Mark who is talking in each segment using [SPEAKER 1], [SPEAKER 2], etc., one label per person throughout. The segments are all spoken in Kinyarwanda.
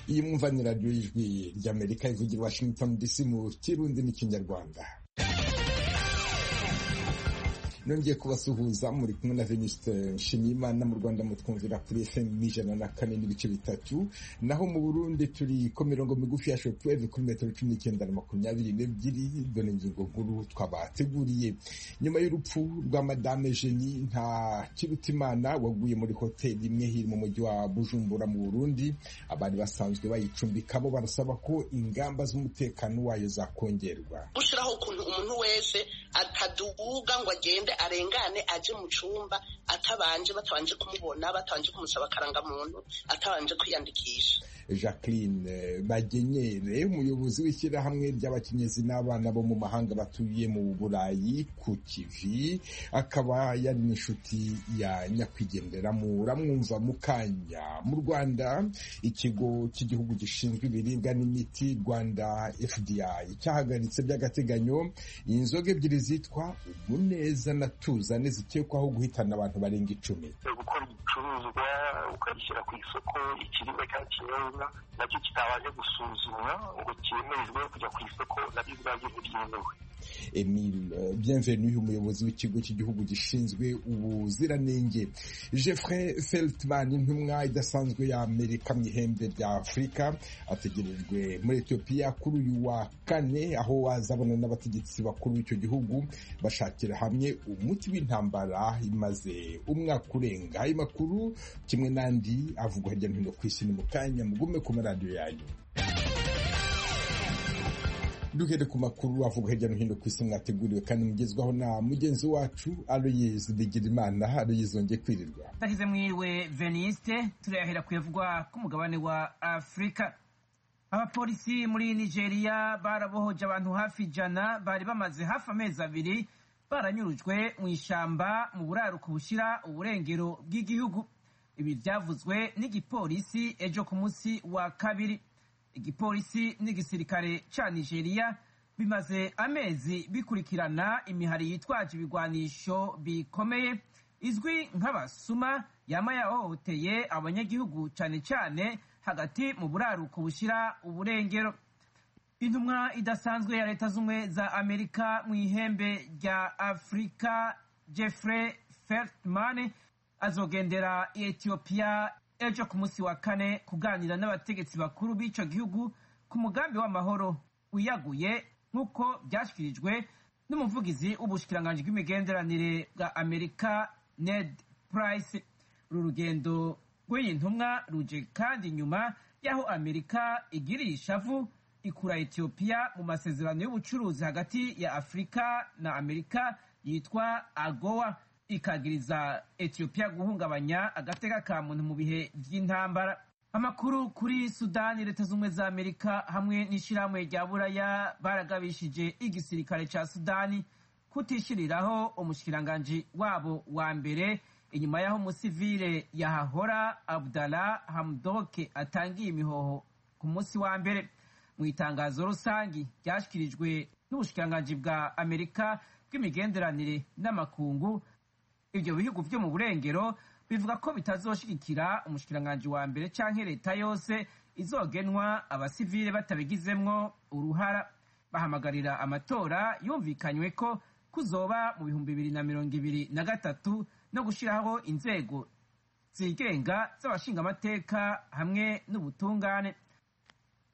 [SPEAKER 1] iyi mwumva ni radiyo y'ijwi ry'amerika ivugira i washington dc mu kirundi n'ikinyarwanda nongeye kubasuhuza muri kumwe na Venuste Nshimiyimana mu Rwanda mutwumvira kuri FM ijana na kane n'ibice bitatu naho mu Burundi turi ku mirongo migufi ya shortwave kuri metero cumi n'icyenda na makumyabiri n'ebyiri dore ingingo nkuru twabateguriye nyuma y'urupfu rwa Madame Jeni nta Kirutimana waguye muri hoteli imwe hiri mu mujyi wa Bujumbura mu Burundi abari basanzwe bayicumbikamo barasaba ko ingamba z'umutekano wayo zakongerwa
[SPEAKER 2] gushiraho ukuntu umuntu wese ataduga ngo agende arengane aje mu cyumba atabanje batabanje kumubona batabanje kumusaba akarangamuntu atabanje kwiyandikisha
[SPEAKER 1] jacqueline bagenyere umuyobozi w'ishyirahamwe ry'abakenyezi n'abana bo mu mahanga batuye mu burayi ku kivi akaba yari n'inshuti ya nyakwigendera muramwumva mu kanya mu rwanda ikigo cy'igihugu gishinzwe ibiribwa n'imiti rwanda fdi cyahagaritse by'agateganyo inzoga ebyiri zitwa umuneza na tuzane zikekwaho guhitana abantu barenga icumi
[SPEAKER 3] gukora ibicuruzwa ukabishyira ku isoko ikiribwa cyangwa ikinyobwa nacyo kitabanje gusuzumwa ngo cyemererwe kujya ku isoko nabyo ubwabyo ntibyemewe
[SPEAKER 1] Emile Bienvenu umuyobozi w'ikigo cy'igihugu gishinzwe ubuziranenge Jeffrey Feltman intumwa idasanzwe ya Amerika mu ihembe rya Afurika ategerejwe muri Ethiopia kuri uyu wa kane aho azabona n'abategetsi bakuru b'icyo gihugu bashakira hamwe umuti w'intambara imaze umwaka urenga ayo makuru kimwe n'andi avugwa hirya no hino ku isi ni mu kanya mugume ku maradiyo yanyu duhere ku makuru avuga hirya no hino ku isi mwateguriwe kandi mugezwaho na mugenzi wacu Aloyizi Bigirimana Aloyizi wongeye kwirirwa
[SPEAKER 4] tahize mwiriwe veniste turayahera kuyavugwa ku mugabane wa afurika abapolisi muri nigeria barabohoje abantu hafi ijana bari bamaze hafi amezi abiri baranyurujwe mu ishyamba mu buraruko bushyira uburengero bw'igihugu ibi byavuzwe n'igipolisi ejo ku munsi wa kabiri igipolisi n'igisirikare ca nigeria bimaze amezi bikurikirana imihari yitwaje ibigwanisho bikomeye izwi nk'abasuma yama yahohoteye abanyagihugu cane cane hagati mu buraruko bushira uburengero intumwa idasanzwe ya leta z'ubumwe za amerika mu ihembe rya afurika jeffrey feltman azogendera ethiopia ejo ku munsi wa kane kuganira n'abategetsi bakuru b'icyo gihugu ku mugambi w'amahoro wiyaguye nk'uko byashyikirijwe n'umuvugizi w'ubushikiranganji bw'imigenderanire bwa amerika ned price uru rugendo rw'iyi ntumwa ruje kandi nyuma y'aho amerika igiriye ishavu ikura etiyopiya mu masezerano y'ubucuruzi hagati ya afurika na amerika yitwa agowa ikagiriza etiyopiya guhungabanya agateka ka muntu mu bihe by'intambara amakuru kuri sudani leta z'ubumwe za amerika hamwe n'ishyirahamwe rya buraya baragabishije igisirikare cya sudani kutishyiriraho umushikiranganji wabo wa mbere inyuma y'aho umusivile yahahora abdala hamdoke atangiye imihoho ku munsi wa mbere mu itangazo rusange ryashyikirijwe n'ubushikiranganji bwa amerika bw'imigenderanire n'amakungu ibyo bihugu byo mu burengero bivuga ko bitazoshigikira umushikiranganji wa mbere canke leta yose izogenwa abasivile batabigizemwo uruhara bahamagarira amatora yumvikanywe ko kuzoba mu bihumbi bibiri na mirongo ibiri na gatatu no gushiraho inzego zigenga z'abashingamateka hamwe n'ubutungane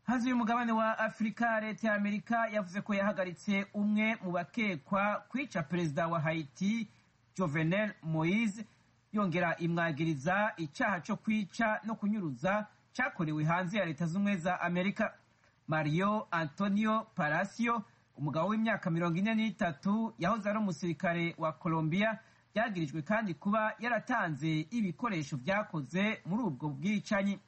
[SPEAKER 4] hazi umugabane wa afurika leta ya amerika yavuze ko yahagaritse umwe mu bakekwa kwica perezida wa haiti Jovenel Moise yongera imwagiriza icyaha cyo kwica no kunyuruza cyakorewe hanze ya leta z'ubumwe za amerika mario antonio parasio umugabo w'imyaka mirongo ine n'itatu yahoze ari umusirikare wa colombia byagirijwe kandi kuba yaratanze ibikoresho byakoze muri ubwo bwicanyi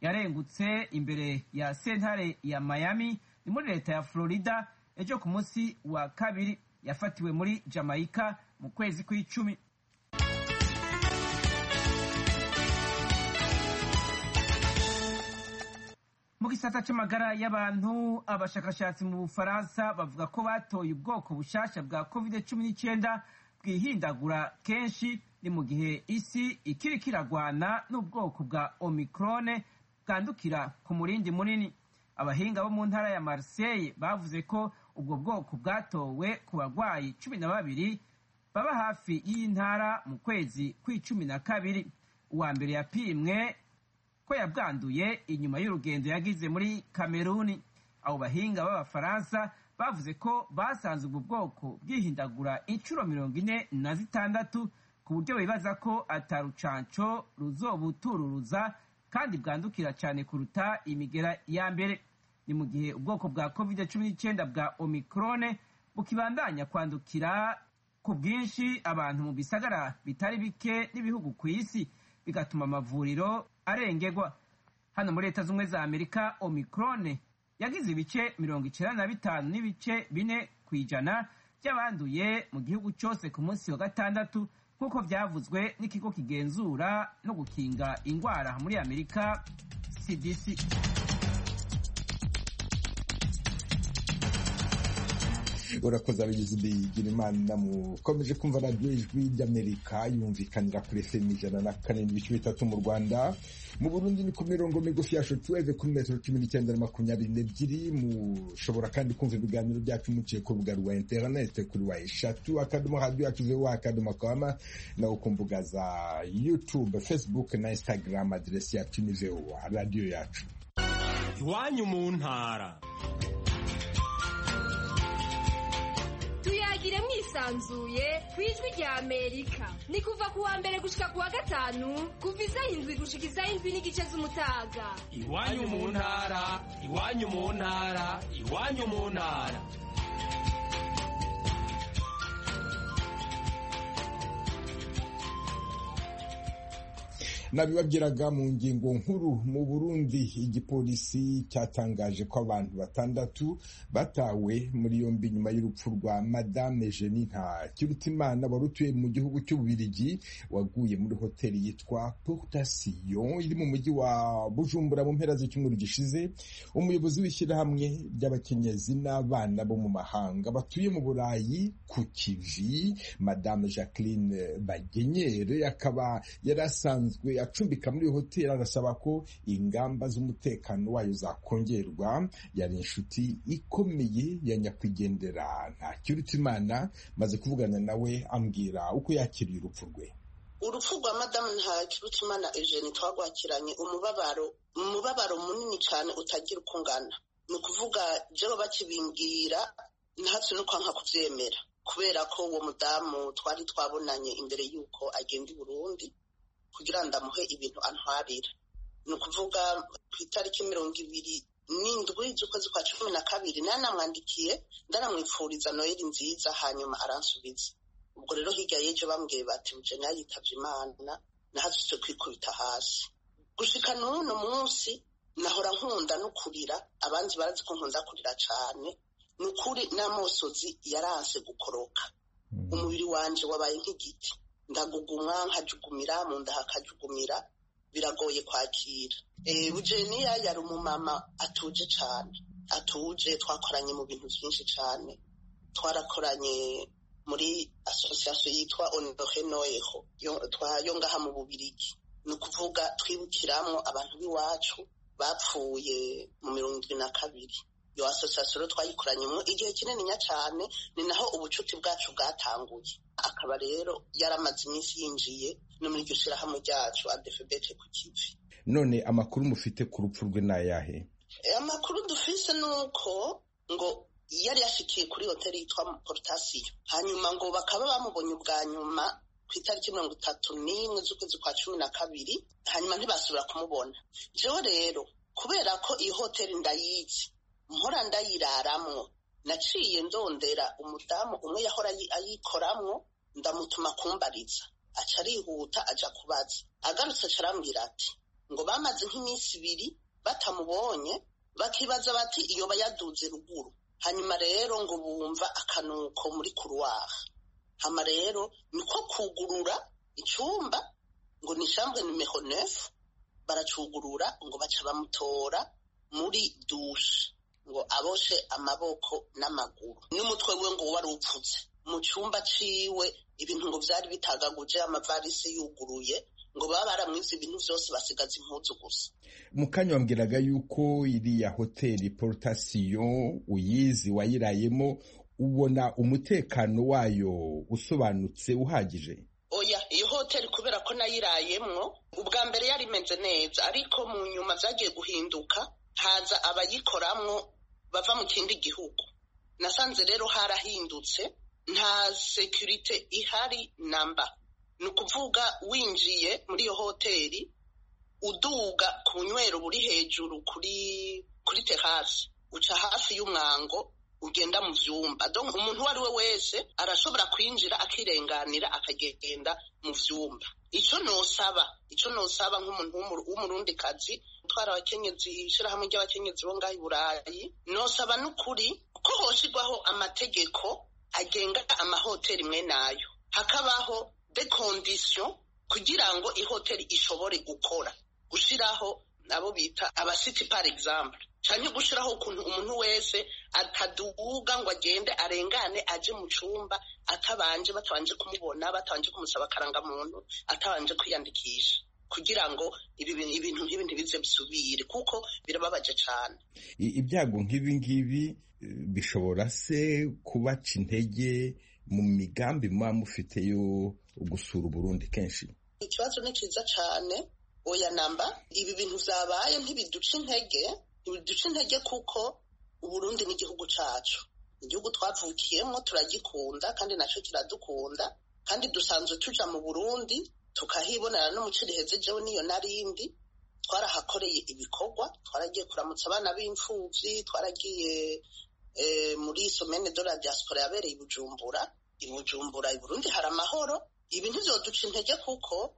[SPEAKER 4] yarengutse imbere ya sentare ya miami ni muri leta ya florida ejo ku munsi wa kabiri yafatiwe muri jamaica mu kwezi kw'icumi mu gisata cy'amagara y'abantu abashakashatsi mu bufaransa bavuga ko batoye ubwoko bushyashya bwa covid cumi n'icyenda bwihindagura kenshi ni mu gihe isi ikiri kiragwana n'ubwoko bwa omikorone bwandukira ku murindi munini abahinga bo mu ntara ya Marseille bavuze ko ubwo bwoko bwatowe ku barwayi cumi na babiri baba hafi y'iyi ntara mu kwezi kw'icumi na kabiri uwa mbere yapimwe ko yabwanduye inyuma y'urugendo yagize muri kameruni abo bahinga b'abafaransa bavuze ko basanze ubwo bwoko bwihindagura inshuro mirongo ine na zitandatu ku buryo bibaza ko atarucanco ruzobutururuza kandi bwandukira cyane kuruta imigera ya mbere ni mu gihe ubwoko bwa covid cumi n'icyenda bwa omikrone bukibandanya kwandukira ku bwinshi abantu mu bisagara bitari bike n'ibihugu ku isi bigatuma amavuriro arengerwa hano muri leta z'ubumwe za amerika omikrone yagize ibice mirongo icyenda na bitanu n'ibice bine ku ijana by'abanduye mu gihugu cyose ku munsi wa gatandatu nk'uko byavuzwe n'ikigo kigenzura no gukinga indwara muri amerika cdc
[SPEAKER 1] urakoze abagizi bigira imana mukomeje kumva radiyo ijwi ry'amerika yumvikanira kuri fm ijana na kane n'ibice bitatu mu rwanda mu burundi ni ku mirongo migufi ya shotuweve kuri metero cumi n'icyenda na makumyabiri n'ebyiri mushobora kandi kumva ibiganiro byacu muciye ku rubuga rwa interinete kuri wa eshatu akadomo radiyo yacu vewa akadomo kawama naho ku mbuga za yutube fesibuke na instagram aderesi yacu ni vewa radiyo yacu
[SPEAKER 5] iwanyu mu ntara
[SPEAKER 6] tuyagire mwisanzuye ku ijwi rya amerika ni kuva ku wa mbere gushika ku wa gatanu kuva izaho indwi gushika izaho indwi n'igice z'umutaga
[SPEAKER 5] iwanyu mu ntara iwanyu mu ntara iwanyu mu ntara
[SPEAKER 1] nabibabwiraga mu ngingo nkuru mu burundi igipolisi cyatangaje ko abantu batandatu batawe muri yombi nyuma y'urupfu rwa madame jeninka kirutimana wari utuye mu gihugu cy'ububirigi waguye muri hoteli yitwa portation iri mu mujyi wa bujumbura mu mpera z'icyumweru gishize umuyobozi w'ishyirahamwe ry'abakenyezi n'abana bo mu mahanga batuye mu burayi ku kivi madame jacqueline bagenyere akaba yari asanzwe acumbika muri iyo hoteli arasaba ko ingamba z'umutekano wayo zakongerwa yari inshuti ikomeye ya nyakwigendera ntakirutimana maze kuvugana nawe ambwira uko yakiriye urupfu rwe
[SPEAKER 2] urupfu rwa madamu ntakirutimana eugene twagwakiranye umubabaro umubabaro munini cyane utagira uko ungana ni ukuvuga jyewe bakibimbwira ntatse no kwanka kubyemera kubera ko uwo mudamu twari twabonanye imbere y'uko agenda i burundi kugira ngo ndamuhe ibintu antwarira ni ukuvuga ku itariki mirongo ibiri n'indwi z'ukwezi kwa cumi na kabiri nanamwandikiye ndanamwipfuriza noheli nziza hanyuma aransubiza ubwo rero hirya y'ejo bambwiye bati mujene yitabye imana nahasutse kwikubita hasi gushika n'uno munsi nahora nkunda no kurira abandi barazi ko nkunda kurira cyane ni ukuri n'amosozi yaranse gukoroka umubiri wanje wabaye nk'igiti ndagugumwa nkajugumira mu nda hakajugumira biragoye kwakira bujeniya yari umumama atuje cyane atuje twakoranye mu bintu byinshi cyane twarakoranye muri asosiyasiyo yitwa onohe noyeho yo ngaha mu bubirigi ni ukuvuga twibukiramo abantu b'iwacu bapfuye mu mirongo irindwi na kabiri iyo asosiyasiyo rero twayikoranyemo igihe kininiya cyane ni naho ubucuti bwacu bwatanguye akaba rero yaramaze iminsi yinjiye no muri iryo shyirahamwe ryacu adefebete ku kivi
[SPEAKER 1] none amakuru mufite ku rupfu rwe ni ayahe
[SPEAKER 2] amakuru dufise ni uko ngo yari yashikiye kuri hoteli yitwa porotasiyo hanyuma ngo bakaba bamubonye ubwa nyuma ku itariki mirongo itatu n'imwe z'ukwezi kwa cumi na kabiri hanyuma ntibasubira kumubona jewe rero kubera ko iyi hoteli ndayizi mpora ndayiraramwo naciye ndondera umudamu umwe yahora ayikoramwo ndamutuma kumbariza aca arihuta aja kubaza agarutse aca arambwira ati ngo bamaze nk'iminsi ibiri batamubonye bakibaza bati iyo bayaduze ruguru hanyuma rero ngo bumva akanuko muri kuruwaha hama rero niko kugurura icumba ngo ni shambwe numero neuf baracugurura ngo baca bamutora muri dushe ngo aboshe amaboko n'amaguru n'umutwe we ngo wari upfutse mu cyumba ciwe ibintu ngo byari bitagaguje amavarisi yuguruye ngo baba baramwize ibintu byose basigaza impuzu gusa
[SPEAKER 1] mukanya wambwiraga yuko iriya hoteli porotasiyo uyizi wayirayemo ubona umutekano wayo usobanutse uhagije
[SPEAKER 2] oya iyo hoteli kubera ko nayirayemwo ubwa mbere yari imeze neza ariko mu nyuma byagiye guhinduka haza abayikoramwo bava mu kindi gihugu nasanze rero harahindutse nta sekirite ihari namba ni ukuvuga winjiye muri iyo hoteli uduga ku nywero buri hejuru kuri kuri terasi uca hafi y'umwango ugenda mu byumba donc umuntu uwo ari we wese arashobora kwinjira akirenganira akagenda mu byumba icyo nosaba icyo nosaba nk'umuntu w'umu- w'umurundikazi utwara abakenyezi ishyirahamwe ry'abakenyezi bo ngaho i burayi nosaba n'ukuri ko hoshirwaho amategeko agenga amahoteli imwe nayo hakabaho de condition kugira ngo ihoteli ishobore gukora gushyiraho abo bita abasiti par exemple cyane gushyiraho ukuntu umuntu wese ataduga ngo agende arengane aje mu cyumba atabanje batabanje kumubona batabanje kumusaba akarangamuntu atabanje kwiyandikisha kugira ngo ibi bintu ibintu nk'ibi ntibize bisubire kuko birababaje cyane
[SPEAKER 1] I- ibyago nk'ibi ngibi eh, bishobora se kubaca intege mu migambi muba mufite yo gusura uburundi kenshi
[SPEAKER 2] ikibazo ni cyiza cyane oya namba ibi bintu byabaye ntibiduca intege ntibiduca intege kuko uburundi ni igihugu cyacu igihugu twavukiyemo turagikunda kandi nacyo kiradukunda kandi dusanzwe tuja mu burundi tukahibonera n'umuco riheze jewe niyo narindi twarahakoreye ibikorwa twaragiye kuramutsa abana b'imfubyi twaragiye eh, muri somene de la diaspora yabereye i bujumbura i bujumbura i burundi hari amahoro ibi ntibyoduca intege kuko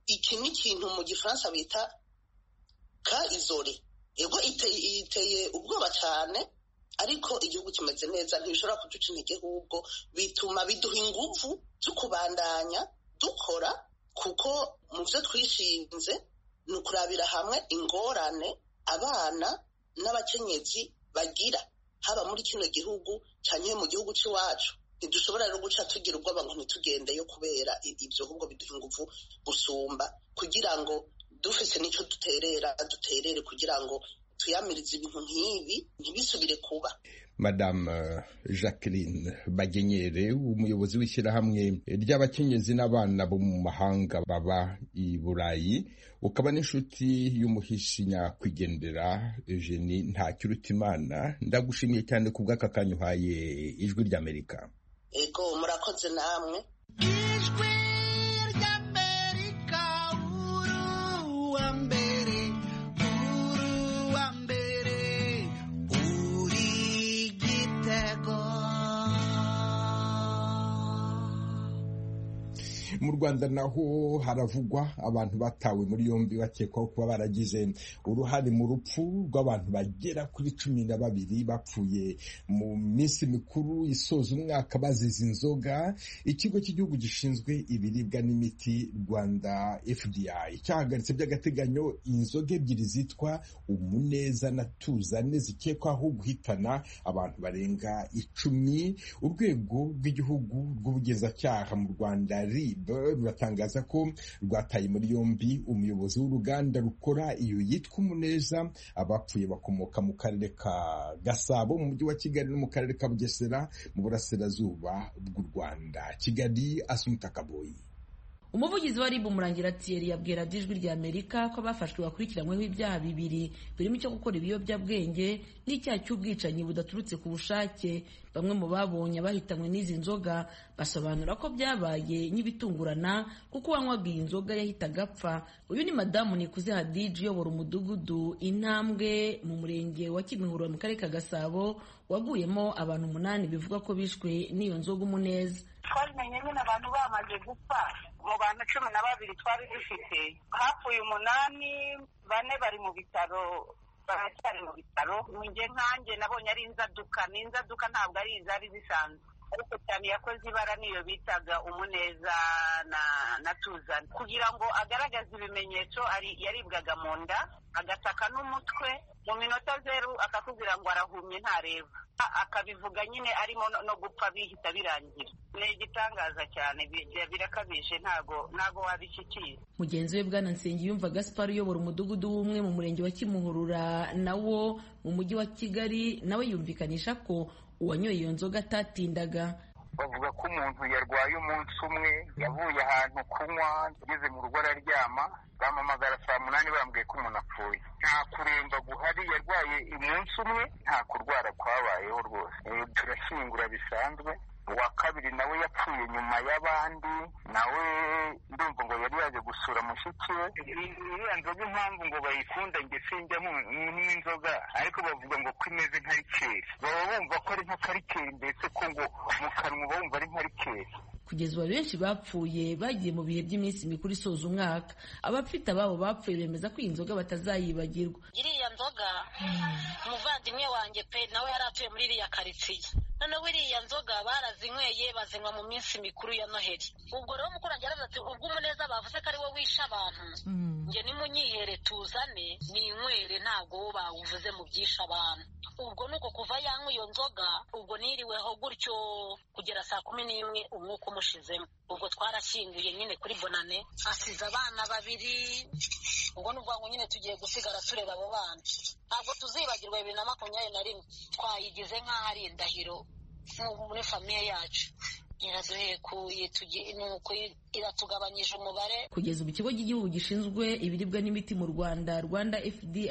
[SPEAKER 2] iki ni ikintu mu gifaransa bita ka izori yego iteye, iteye ubwoba cyane ariko igihugu kimeze neza ntibishobora kuduca intege ahubwo bituma biduha ingufu zo kubandanya dukora kuko mu byo twishinze ni ukurabira hamwe ingorane abana n'abakenyezi bagira haba muri kino gihugu cyane mu gihugu cy'iwacu ntidushobora rero guca tugira ubwoba ngo ntitugendeyo kubera i- ibyo ahubwo biduha ingufu gusumba kugira ngo dufise n'icyo duterera duterere kugira ngo tuyamirize ibintu nk'ibi ntibisubire kuba
[SPEAKER 1] madamu jacqueline bagenyere umuyobozi w'ishyirahamwe ry'abakenyezi n'abana bo mu mahanga baba i burayi ukaba n'inshuti y'umuhishi nyakwigendera eugenie ntakirutimana ndagushimiye cyane ku bw'aka kanya uhaye ijwi ry'amerika
[SPEAKER 2] ego murakoze namwe
[SPEAKER 7] ijwi ry'amerika uruwa mbere uruwa mbere uri gitego
[SPEAKER 1] mu rwanda naho haravugwa abantu batawe muri yombi bakekwaho kuba baragize uruhare mu rupfu rw'abantu bagera kuri cumi na babiri bapfuye mu minsi mikuru isoza umwaka bazize inzoga ikigo cy'igihugu gishinzwe ibiribwa n'imiti rwanda fdi cyahagaritse by'agateganyo inzoga ebyiri zitwa umuneza na tuzane zikekwaho guhitana abantu barenga icumi urwego rw'igihugu rw'ubugenzacyaha mu rwanda rib ruratangaza ko rwataye muri yombi umuyobozi w'uruganda rukora iyo yitwa umuneza abapfuye bakomoka mu karere ka gasabo mu mujyi wa kigali no mu karere ka bugesera mu burasirazuba bw'u rwanda kigali asumuta kaboyi
[SPEAKER 8] umuvugizi wa ribu murangira tiyeri yabwira ijwi rya amerika ko abafashwe bakurikiranyweho ibyaha bibiri birimo icyo gukora ibiyobyabwenge n'icyaha cy'ubwicanyi budaturutse ku bushake bamwe mu babonye abahitanywe n'izi nzoga basobanura ko byabaye nk'ibitungurana kuko uwanywaga iyi nzoga yahitaga apfa uyu ni madamu nikuze hadiji uyobora umudugudu intambwe mu murenge wa kimihurura mu karere ka gasabo waguyemo abantu umunani bivugwa ko bishwe n'iyo nzoga umuneza
[SPEAKER 9] twabimenye nyine abantu bamaze gupfa mu bantu cumi na babiri twari dufite hapfuye umunani bane bari mu bitaro baracyari mu bitaro njye nkanjye nabonye ari inzaduka ni inzaduka ntabwo ari izari zisanzwe ariko cyane yakoze ibara niyo bitaga umuneza na na tuzana kugira ngo agaragaze ibimenyetso ari yaribwaga mu nda agataka n'umutwe mu minota zeru akakubwira ngo arahumye ntareba A- akabivuga nyine arimo no- no gupfa bihita birangira ni igitangaza cyane bi- birakabije ntago ntago wabishyikira
[SPEAKER 8] mugenzi we bwana nsengiyumva gaspar uyobora umudugudu w'umwe mu murenge wa kimuhurura nawo mu mujyi wa kigali nawe yumvikanisha ko uwanyoye iyo nzoga atatindaga
[SPEAKER 3] bavuga ko umuntu yarwaye umunsi umwe yavuye ahantu kunywa ageze mu rugo araryama bamuhamagara saa munani bambwiye ko umuntu apfuye nta kuremba guhari yarwaye umunsi umwe nta kurwara kwabayeho rwose Eh, turashyingura bisanzwe uwa kabiri nawe yapfuye nyuma y'abandi nawe ndumva ngo yari yaje gusura mushiki we I- iriya nzoga impamvu ngo bayikunda nge sinjyamo n'inzoga ariko bavuga ngo ko imeze nka rikeri baba bumva ko ari nka karikeri mbese ko ngo mu kanwa baba bumva ari nka rikeri
[SPEAKER 8] kugeza ubu benshi bapfuye bagiye mu bihe by'iminsi mikuru isoza umwaka abafite ababo bapfuye bemeza ko iyi nzoga batazayibagirwa
[SPEAKER 10] iriya nzoga umuvandimwe wanjye pe nawe yari atuye muri iriya karitsiye noneho iriya nzoga barazinyweye bazinywa mu minsi mikuru ya noheli ubwo rero umukurambere yaravuze ati ubwo umuneza bavuze ko ari wo wishe abantu njye nimunyihera tuzane ninywere ntabwo bo bawuvuze mu byishe abantu ubwo ni uko kuva yanywa iyo nzoga ubwo niriweho gutyo kugera saa kumi n'imwe umwuka umushizemo ubwo twarashyinguye nyine kuri bonane asize abana babiri ubwo ni ubwangu nyine tugiye gusigara tureba abo bana ntabwo tuzibagirwa bibiri na makumyabiri na rimwe twayigize nk'aho ari indahiro mu- muri famiye yacu iraduhekuye tugi- ni uku- iratugabanyije umubare
[SPEAKER 8] kugeza ubu ikigo cy'igihugu gishinzwe ibiribwa n'imiti mu rwanda rwanda fdi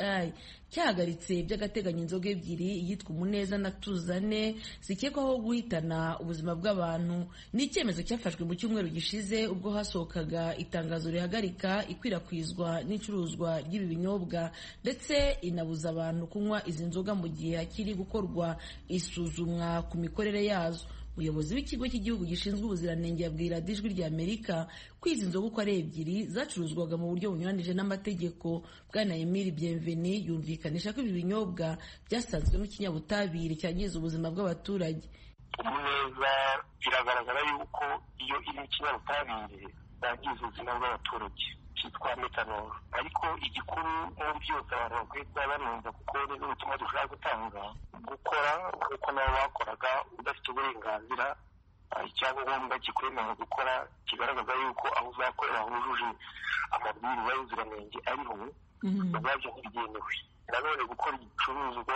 [SPEAKER 8] cyahagaritse by'agateganyo inzoga ebyiri yitwa umuneza na tuzane zikekwaho guhitana ubuzima bw'abantu ni icyemezo cyafashwe mu cyumweru gishize ubwo hasohokaga itangazo rihagarika ikwirakwizwa n'icuruzwa ry'ibi binyobwa ndetse inabuza abantu kunywa izi nzoga mu gihe hakiri gukorwa isuzumwa ku mikorere yazo umuyobozi w'ikigo cy'igihugu gishinzwe ubuziranenge yabwira ijwi rya amerika ko izi nzoga uko ari ebyiri zacuruzwaga mu buryo bunyuranije n'amategeko bwana emile bienveni yumvikanisha ko ibi binyobwa byasanzwemo ikinyabutabire cyangiza ubuzima bw'abaturage
[SPEAKER 3] umuneza biragaragara yuko iyo iri ikinyabutabire yangiza ubuzima bw'abaturage cyitwa metanoro ariko igikuru muri byose abantu bakwiye kuba banumva kuko ni n'ubutumwa dushobora gutanga gukora nk'uko nabo bakoraga udafite uburenganzira ah, icyangombwa kikwemerera gukora kigaragaza yuko aho uzakorera hujuje amabwiriza y'ubuziranenge ariho ubwabyo ntibyemewe nanone gukora igicuruzwa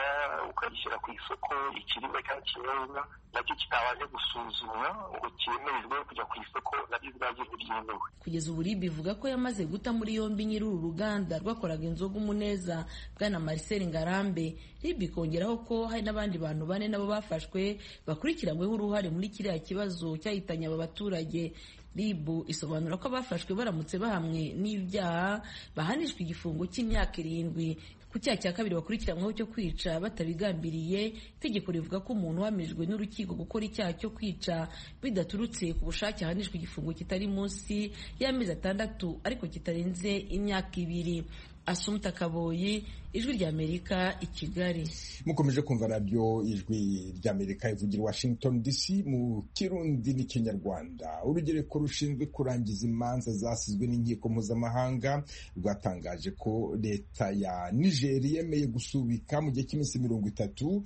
[SPEAKER 3] ukagishyira ku isoko ikiribwa cyangwa ikinyobwa nacyo kitabanje gusuzumwa ngo cyemererwe kujya ku isoko nabyo ubwabyo ntibyemewe
[SPEAKER 8] kugeza ubu rib ivuga ko yamaze guta muri yombi nyiri uru ruganda rwakoraga inzoga umuneza bwana marcel ngarambe rib ikongeraho ko hari n'abandi bantu bane nabo bafashwe bakurikiranyweho uruhare muri kiriya kibazo cyahitanye aba baturage rib isobanura ko abafashwe baramutse bahamwe n'ibyaha bahanishwa igifungo cy'imyaka irindwi ku cyaha cya kabiri bakurikiranyweho cyo kwica batabigambiriye itegeko rivuga ko umuntu uhamijwe n'urukiko gukora icyaha cyo kwica bidaturutse ku bushake ahanishwa igifungo kitari munsi y'amezi atandatu ariko kitarenze imyaka ibiri asumuta kaboyi ijwi ry'amerika i kigali
[SPEAKER 1] mukomeje kumva nabyo ijwi ry'amerika ivugira i washington dc mu kirundi n'ikinyarwanda urugereko rushinzwe kurangiza imanza zasizwe n'inkiko mpuzamahanga rwatangaje ko leta ya nigeri yemeye gusubika mu gihe cy'iminsi mirongo itatu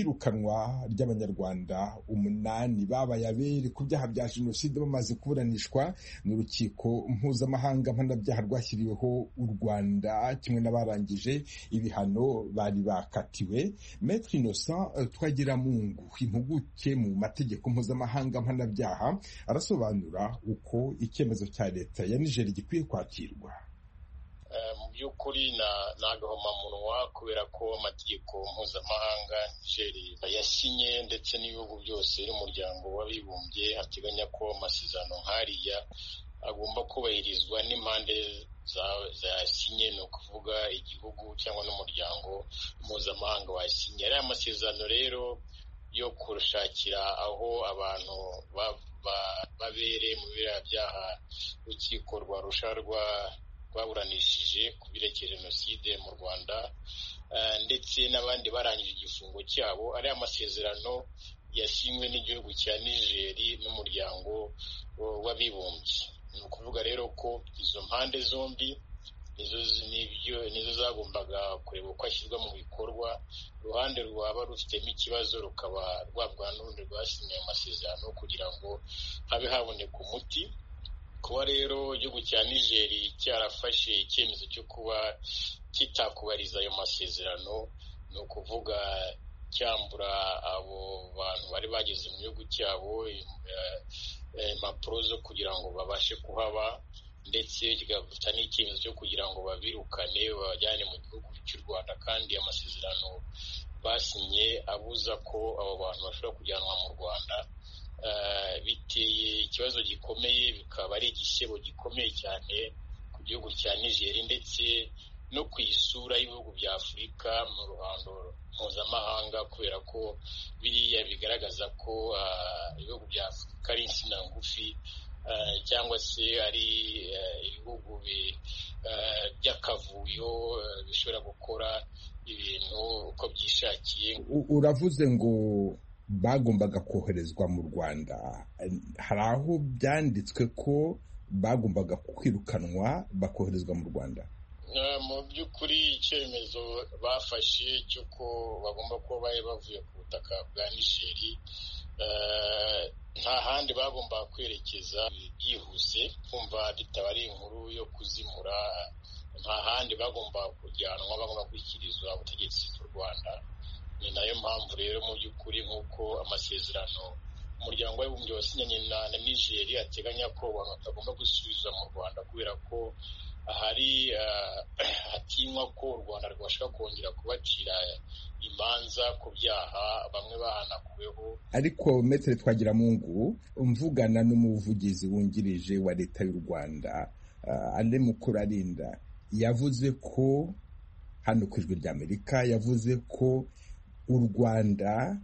[SPEAKER 1] iyirukanwa ry'abanyarwanda umunani babaye abere ku byaha bya jenoside bamaze kuburanishwa n'urukiko mpuzamahanga mpanabyaha rwashyiriweho u rwanda kimwe n'abarangije ibihano bari bakatiwe Maître Innocent eh, Twagiramungu impuguke mu mategeko mpuzamahanga mpanabyaha arasobanura uko icyemezo cya leta ya Niger gikwiye kwakirwa
[SPEAKER 11] Eh, mu by'ukuri na- ni agahomamunwa kubera ko amategeko mpuzamahanga nigeri yasinye ndetse n'ibihugu byose n'umuryango w'abibumbye ateganya ko amasezerano nk'ariya agomba kubahirizwa n'impande za- zayasinye ni ukuvuga igihugu cyangwa n'umuryango mpuzamahanga wayasinye ariya masezerano rero yo kurushakira aho abantu ba- ba- babere mu biriya byaha urukiko rwa rusha rwa rwaburanishije ku birekeye jenoside mu rwanda eh, ndetse n'abandi barangije igifungo cyabo ariya masezerano yashinzwe n'igihugu cya nigeri n'umuryango w'abibumbye ni ukuvuga rero ko izo mpande zombi nizo nibyo nizo zagombaga kureba uko ashyirwa mu bikorwa uruhande rwaba rufitemo ikibazo rukaba rwabwa n'urundi rwasinye amasezerano kugira ngo habe haboneka umuti kuba rero igihugu cya nigeri cyarafashe icyemezo cyo kuba kitakubariza ayo masezerano ni ukuvuga cyambura abo bantu bari bageze mu gihugu cyabo impapuro zo kugira ngo babashe kuhaba ndetse kigafata n'icyemezo cyo kugira ngo babirukane babajyane mu gihugu cy'u rwanda kandi amasezerano basinye abuza ko abo bantu bashobora kujyanwa mu rwanda biteye ikibazo gikomeye bikaba ari igisebo gikomeye cyane ku gihugu cya nigeri ndetse no ku isura y'ibihugu bya afurika mu ruhando mpuzamahanga kubera ko biriya bigaragaza ko ibihugu bya afurika ari insina ngufi cyangwa se ari ibihugu by'akavuyo bishobora gukora ibintu uko byishakiye
[SPEAKER 1] uravuze ngo bagombaga koherezwa mu rwanda hari aho byanditswe ko bagombaga kwirukanwa bakoherezwa mu rwanda
[SPEAKER 11] mu by'ukuri icyemezo bafashe cy'uko bagomba kuba bari bavuye ku butaka bwa nigeri nta handi bagomba kwerekeza byihuse kumva bitabari inkuru yo kuzimura nta handi bagomba kujyanwa bagomba gushyikirizwa ubutegetsi bw'u rwanda ni nayo mpamvu rero mu by'ukuri nk'uko amasezerano umuryango w'abibumbye wasinyanye na nigeri ateganya ko abantu batagomba gusubizwa mu rwanda kubera ko hari hatinywa ko u rwanda rwashobora kongera kubacira imanza ku byaha bamwe bahanakuweho
[SPEAKER 1] ariko metero twagiramungu mvugana n'umuvugizi wungirije wa leta y'u rwanda ane mukuru arinda yavuze ko hano ku ijwi ry'amerika yavuze ko u rwanda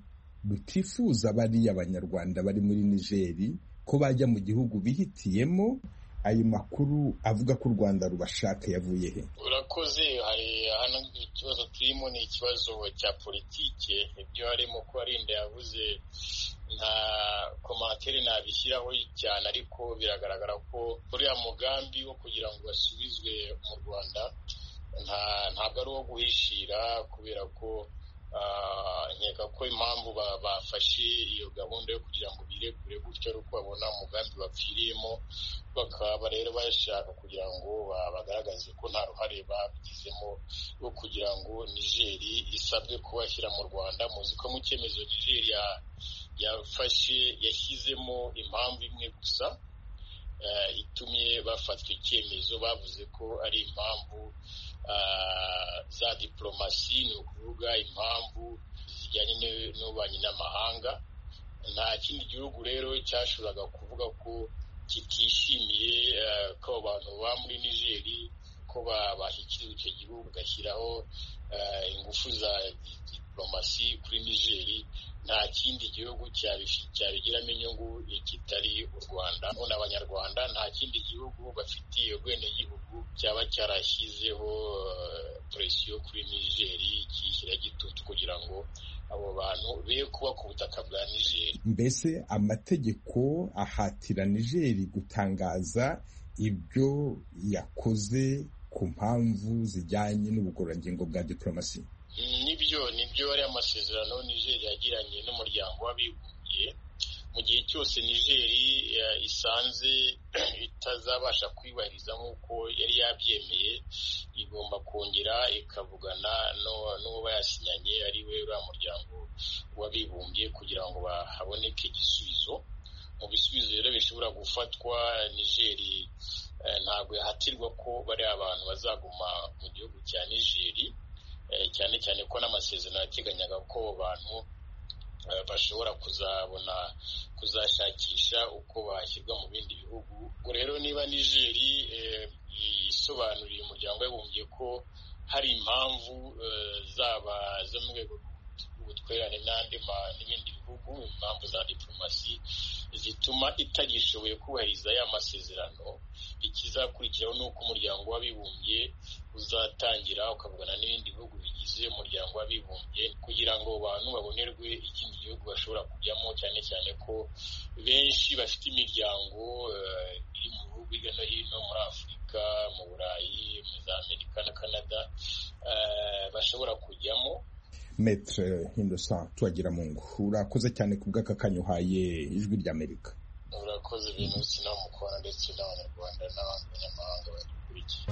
[SPEAKER 1] rutifuza bariya abanyarwanda bari muri nigeri ko bajya mu gihugu bihitiyemo ayo makuru avuga ko u rwanda rubashaka yavuye he
[SPEAKER 11] urakoze hari hano ikibazo turimo ni ikibazo cya politike ibyo harimo ko arinda yavuze nta komantere ntabishyiraho cyane ariko biragaragara ko uriya mugambi wo kugira ngo basubizwe mu rwanda ntabwo ari uwo guhishira kubera ko nkeka ko impamvu bafashe iyo gahunda yo kugira ngo birekure gutyo ari uko babona umugambi bapfiriyemo bakaba rero bashaka kugira ngo bagaragaze ko nta ruhare babigizemo rwo kugira ngo nigeri isabwe kubashyira mu rwanda muzi ko mu cyemezo nigeri yafashe yashyizemo impamvu imwe gusa itumye bafatwa icyemezo bavuze ko ari impamvu za diporomasi ni ukuvuga impamvu zijyanye n'ububanyi n'amahanga nta kindi gihugu rero cyashoboraga kuvuga ko kitishimiye ko abantu baba muri nigeri ko babashyikirizwa icyo gihugu bagashyiraho ingufu za diporomasi kuri nigeri nta kindi gihugu cyabigiramo inyungu kitari u rwanda none abanyarwanda nta kindi gihugu bafitiye ubwenegihugu cyaba cyarashyizeho presiyo kuri nigeri kishyira gitutu kugira ngo abo bantu be kuba ku butaka bwa nigeri
[SPEAKER 1] mbese amategeko ahatira nigeri gutangaza ibyo yakoze ku mpamvu zijyanye n'ubugororangingo bwa diporomasi
[SPEAKER 11] nibyo nibyo ari amasezerano nigeri yagiranye n'umuryango w'abibumbye mu gihe cyose nigeri isanze itazabasha kwibahiriza nk'uko yari yabyemeye igomba kongera ikavugana n'uwo bayasinyanye ari we uriya muryango w'abibumbye kugira ngo haboneke igisubizo mu bisubizo rero bishobora gufatwa nigeri ntabwo yahatirwa ko bari abantu bazaguma mu gihugu cya nigeri cyane cyane ko n'amasezerano yateganyaga ko abantu bashobora kuzabona kuzashakisha uko bashyirwa mu bindi bihugu ubwo rero niba nigeri isobanuriye umuryango w'abibumbye ko hari impamvu zaba zo mu rwego rw'ubutwererane n'andi n'ibindi bihugu impamvu za diporomasi zituma itagishoboye kubahiriza ya masezerano ikizakurikiraho ni uko umuryango w'abibumbye uzatangira ukavugana n'ibindi bihugu bigize bigize umuryango w'abibumbye kugira ngo abantu babonerwe ikindi gihugu bashobora kujyamo cyane cyane ko benshi bafite imiryango eh, iri mu bihugu hirya no hino muri afurika mu burayi muri za amerika na canada eh, bashobora kujyamo
[SPEAKER 1] metre hindusa tuwagira mu ngo urakoze cyane ku bw'aka kanya uhaye ijwi ry'amerika
[SPEAKER 11] murakoze ibintu sinamukora ndetse n'abanyarwanda n'abandi banyamahanga badukurikiye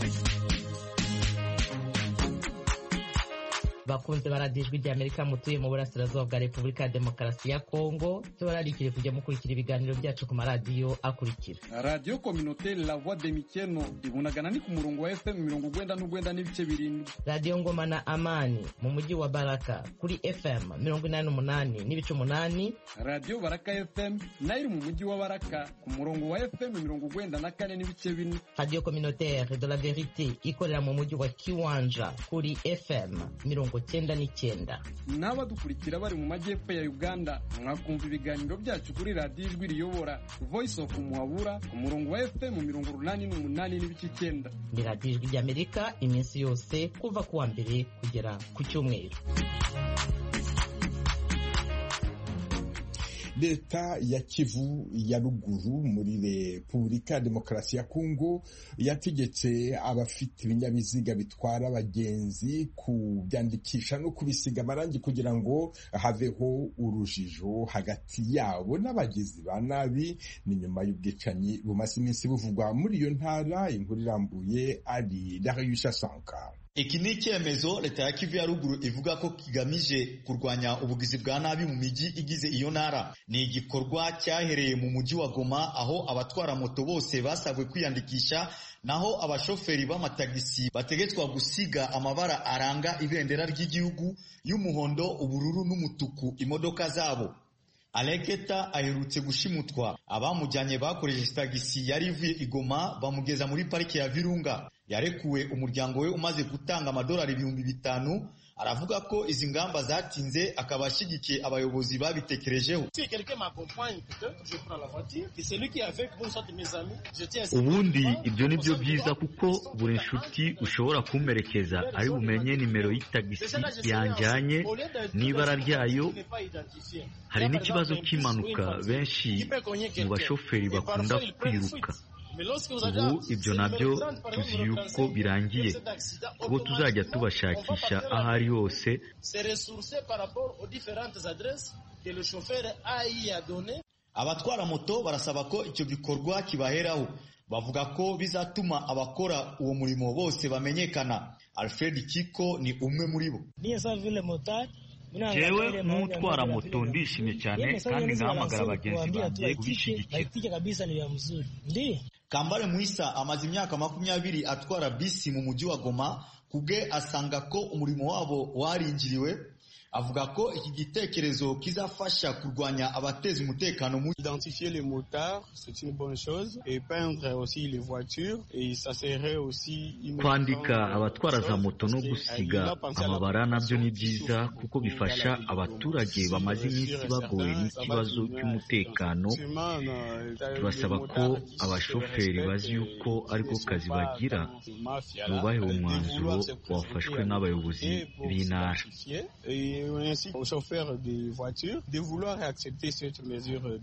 [SPEAKER 12] bakunze baradiyo ijwi ry'amerika mutuye mu burasirazuba bwa repubulika ya demokarasi ya kongo tubararikire kujya mukurikira ibiganiro byacu ku maradiyo akurikira
[SPEAKER 13] radiyo kominote la voix de mikeno ibunagana ni ku murongo wa fm mirongo ugwenda n'ugwenda n'ibice birindwi
[SPEAKER 12] radiyo ngoma na amani mu mujyi wa baraka kuri fm mirongo inani n'umunani n'ibice umunani
[SPEAKER 13] radiyo baraka fm nayo iri mu mujyi wa baraka ku murongo wa fm mirongo ugwenda na kane n'ibice bine
[SPEAKER 12] radiyo communautaire de la verite ikorera mu mujyi wa kiwanja kuri fm mirongo cyenda n'icyenda
[SPEAKER 13] n'abadukurikira bari mu majyepfo ya uganda mwakumva ibiganiro byacu kuri radiyo ijwi riyobora voice of muhabura ku murongo wa fm mirongo urunani n'umunani n'ibice icyenda
[SPEAKER 12] ni radiyo ijwi ry'amerika iminsi yose kuva ku wa mbere kugera ku cyumweru
[SPEAKER 1] leta ya kivu ya ruguru muri repubulika ya demokarasi ya kongo yategetse abafite ibinyabiziga bitwara abagenzi kubyandikisha no kubisiga amarangi kugira ngo haveho urujijo hagati yabo n'abagizi ba nabi ni nyuma y'ubwicanyi bumaze iminsi buvugwa muri iyo ntara inkuru irambuye ari dariyusha sankara
[SPEAKER 14] iki ni icyemezo leta ya kivu ya ruguru ivuga ko kigamije kurwanya ubugizi bwa nabi mu mijyi igize iyo ntara ni igikorwa cyahereye mu mujyi wa goma aho abatwara moto bose basabwe kwiyandikisha naho abashoferi b'amatagisi bategetswa gusiga amabara aranga ibendera ry'igihugu y'umuhondo ubururu n'umutuku imodoka zabo areketa aherutse gushimutwa abamujyanye bakoresheje tagisi yari ivuye igoma bamugeza muri parike ya virunga yarekuwe umuryango we umaze gutanga amadolari ibihumbi bitanu aravuga ko izi ngamba zatinze akaba ashyigikiye abayobozi babitekerejeho
[SPEAKER 15] ubundi ibyo ni byo byiza kuko buri nshuti ushobora kumperekeza ari bumenye nimero y'itagisi yanjyanye n'ibara ryayo hari n'ikibazo cy'impanuka benshi mu bashoferi bakunda kwiruka ubu ibyo nabyo tuzi yuko birangiye ubwo tuzajya tubashakisha aho ari hose
[SPEAKER 14] abatwara moto barasaba ko icyo gikorwa kibaheraho bavuga ko bizatuma abakora uwo murimo bose bamenyekana alfred kiko ni umwe muri bo
[SPEAKER 15] jewe nk'utwara moto ndishimye cyane kandi ngahamagara bagenzi banjye
[SPEAKER 14] kubishyigikira kambare muisa amaze imyaka makumyabiri atwara bisi mu mujyi wa goma kubwe asanga ko umurimo wabo warinjiriwe avuga ko iki gitekerezo kizafasha kurwanya abateza umutekano mu
[SPEAKER 16] identifier les motards c'est une bonne chose et peindre aussi les voitures et ça serait aussi
[SPEAKER 15] kwandika abatwara za moto no gusiga amabara nabyo ni byiza kuko bifasha abaturage bamaze iminsi bagowe n'ikibazo cy'umutekano tubasaba ko abashoferi bazi yuko ariko kazi bagira bubahe umwanzuro wafashwe n'abayobozi b'intara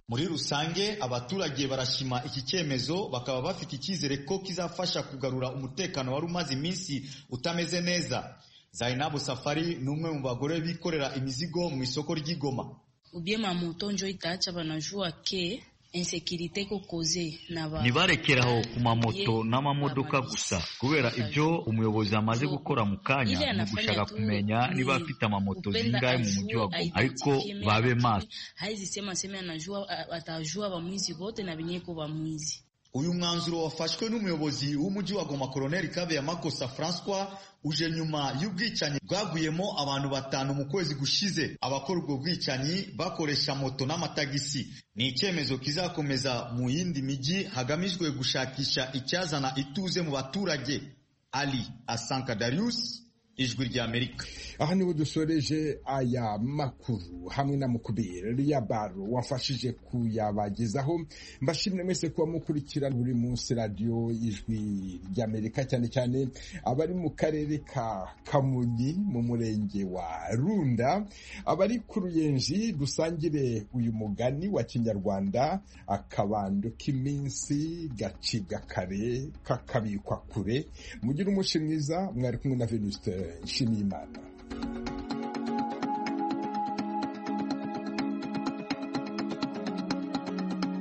[SPEAKER 14] muri rusange abaturage barashima iki cyemezo bakaba bafite icyizere ko kizafasha kugarura umutekano wari umaze iminsi utameze neza zainabu safari ni umwe mu bagore bikorera imizigo mu isoko ry'igoma
[SPEAKER 17] ubyema moto njo itacha banajua ke insekirite kokoze naba
[SPEAKER 15] ntibarekeraho ku mamoto n'amamodoka gusa kubera ibyo umuyobozi amaze gukora mu kanya ni ugushaka kumenya niba afite amamoto zingahe mu mujyi wa Goma ariko babe maso
[SPEAKER 17] haizisema sema anajua atajua bamwizi bote na binyeko bamwizi
[SPEAKER 14] uyu mwanzuro wafashwe n'umuyobozi w'umujyi wa Goma Koloneli Kabeyamakosa François uje nyuma y'ubwicanyi bwaguyemo abantu batanu mu kwezi gushize abakora ubwo bwicanyi bakoresha moto n'amatagisi ni icyemezo kizakomeza mu yindi mijyi hagamijwe gushakisha icyazana ituze mu baturage Ali Asanka Darius ijwi ry'amerika
[SPEAKER 1] aha niho dusoreje aya makuru hamwe na mukubiri riya baro wafashije kuyabagezaho mbashimire mwese kuba mukurikira buri munsi radiyo ijwi ry'amerika cyane cyane abari mu karere ka kamonyi mu murenge wa runda abari ku ruyenzi dusangire uyu mugani wa kinyarwanda akabando k'iminsi gaciga kare kakabikwa kure mugire umunsi mwiza mwari kumwe na venuste nshimiyimana